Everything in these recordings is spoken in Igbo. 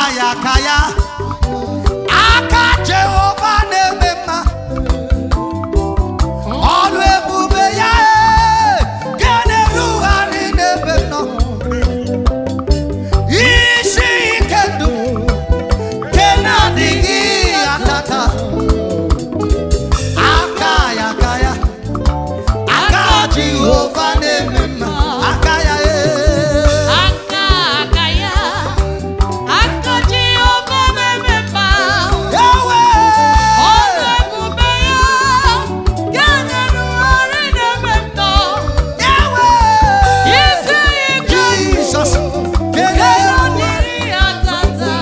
ya aka ya aka jehova na-eme mma ọlụ ebube ya ee, nke na-erugharị n'ebe m nọ isi ike ndụ nke na-adịghị atata aka ya aka ya aka jehova na-eme mma aka ya ee. aka aka ya aka Jehova na-eme mma Ewe! ọrụ ebube ya nke na-erugharị n'ebe m nọ Ewe! isi ike Jesus! nke na-adịghị atata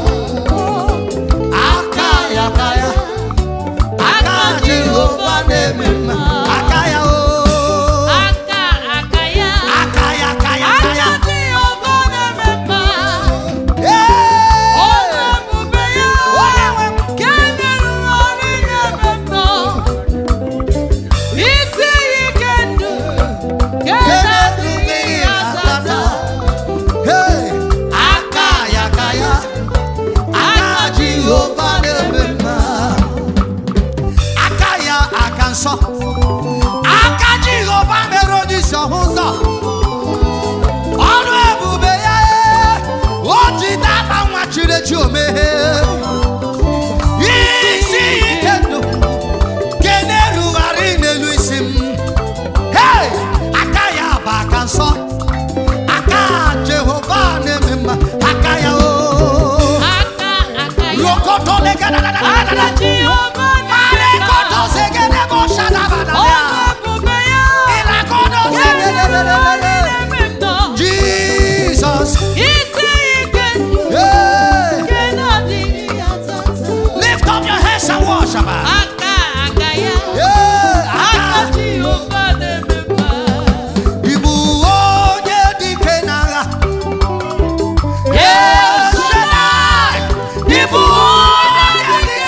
Aka ya aka ya aka Jehova na-eme mma aka ya o aka aka ya aka ya aka ya aka ya aka Jehova na-eme mma Ee! ọrụ ebube ya Onye nwe m. nke na-erugharị n'ebe m nọ isi ike ndụ nke na-adịghị atata Hey! aka ya aka ya aka Jehova na-eme mma aka ya aka nsọ aka Jehova mere onye isi ọhụ ụzọ ọrụ ebube ya ee, o ji data nwa chirechi omeghe isi ike ndụ nke na-erugharị n'elu isi m Hey! aka ya bụ aka nsọ aka Jehova na-eme mma aka ya o aka aka ya rokoto aka legadadadadadada Jehova marekoto na-eme mma zegedebo shadabadabia ọrụ ebube ya ilakodo nke zegedededede na-erugharị n'ebe m nọ Jesus isi ike ndụ hey! nke na-adịghị atata lift up your hands and worship her. aka aka ya Yeah, aka aka Jehova na-eme mma Ibu onye dike n'agha Yes, Shaddai! Ibu onye dike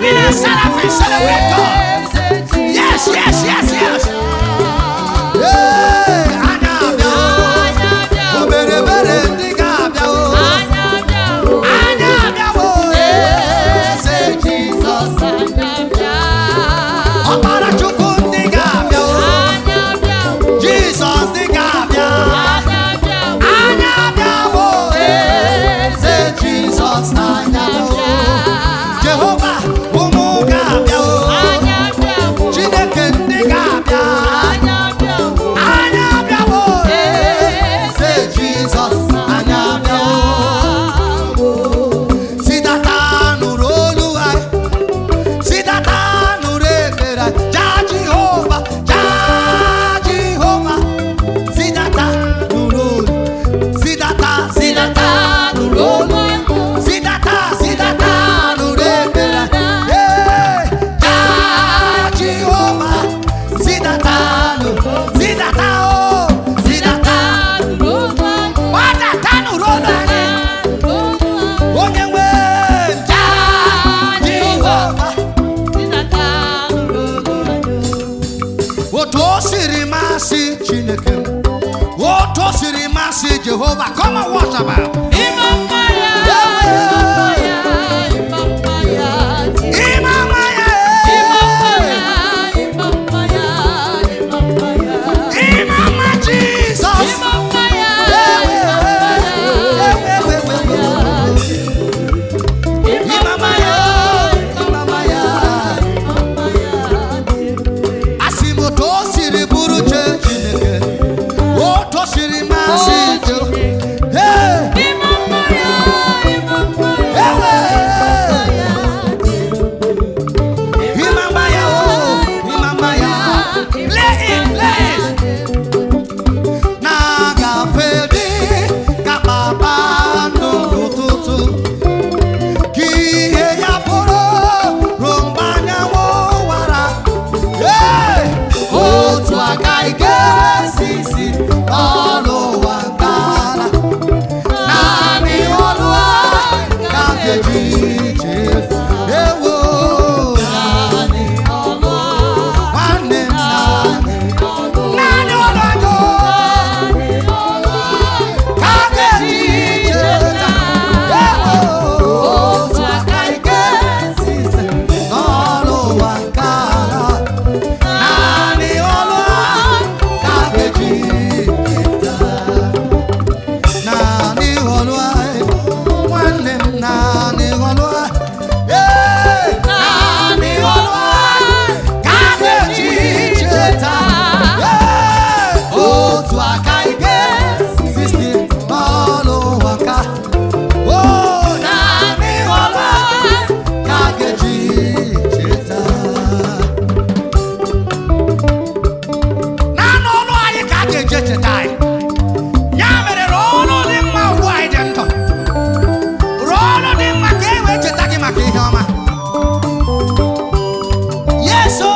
Seraphim and seraphim celebrate God. Yes, yes, yes, yes. Hey, anya abịa o. Oberebere ndị ga-abịa o. Anya abịa o. Eze Jizọs. Ọkpara Chukwu ndị ga-abịa o. Jizọs ndị ga-abịa. Anya abịa o. Eze Jizọs anya abịa o. Jehova ụmụ ga-abịa o. Chineke ndị ga-abịa. Anya abịa o. Eze Jizọs anya abịa o. Sidata nụrụ olu anyị. Sidata nụrụ ekpere anyị. Jaa Jehova, jaa Jehova. Sidata nụrụ olu. Sidata, sidata nụrụ olu. Sidata, sidata nụrụ ekpere anyị. Ee, jaa Jehova. Sidata nụrụ, sidata o, sidata. Gbadata nụrụ olu anyị. Onye nwe jaa Jehova. otu o siri masị chineke m otu o siri masị jehova come and worship him. ime ama ya ime ama jizọs ime ama ya ime ama ya asị m otu o siri bụrụ che chineke otu o siri masị jehova Hey! Ewe! ime ama ya o ime ama ya play it play it na-agafe dị ka kpakpando n'ụtụtụ ka ihe ya bụrụ ruo mgbe anyanwụ wara Ee! otu aka ị ga-esi si ọnụ ụwa ngala naanị ọnụ a ka m ga-eji jee ewo naanị nwanne m naanị naanị ọnụ ajọ ka m ga-eji cheta ewo otu aka ị ga-esi si n'ọnụ ụwa ngala naanị ọnụ a ka m ga-eji cheta naanị ọnụ a nwanne m naanị ọnụ a ee naanị ọnụ a ka a ga-eji cheta ee otu aka ike sisti n'ọnụ ụwa ka o naanị ọnụ a ka a ga-eji cheta naanị ọnụ anyị ka a ga-eji echeta anyị ya mere rụọ ọrụ dị mma ugbu anyị dị ndụ rụọ ọrụ dị mma ka e wee cheta gị maka ihe ọma yeso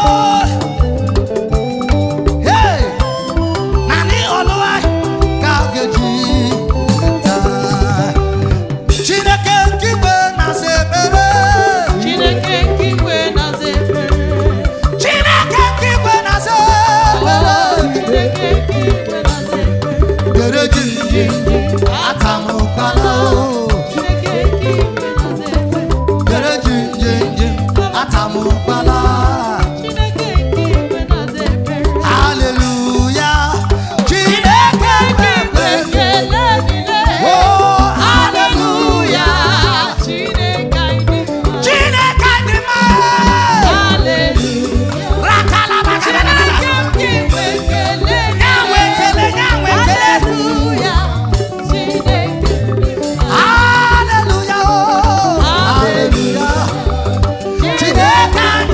hey naanị ọlụ anyị ka a ga-eji taa chineke nke igwe na-asa ekpere Chineke nke igwe na-aza ekpere. chineke nke igwe na-asa Oh, ekpere Chineke nke igwe na-aza ekpere. gere jinji atamukwala Chineke nke igwe na-aza ekpere. gere jinji atamukwala Chineke nke igwe na-aza ekpere. Hallelujah. Chineke na-ekpe. Ekele dịrị. Oh, hallelujah. Chineke anyị dị mma. Chineke dị mma. Hallelujah. Rakalabakadadada. Chineke nke igwe ekele Nyanwe ekele, nyanwe ekele. Hallelujah. Chineke dị mma. Hallelujah. Oh, hallelujah. Chineke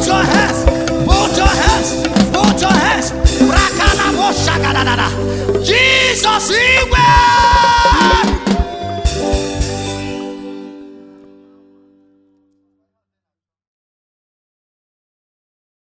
your hands.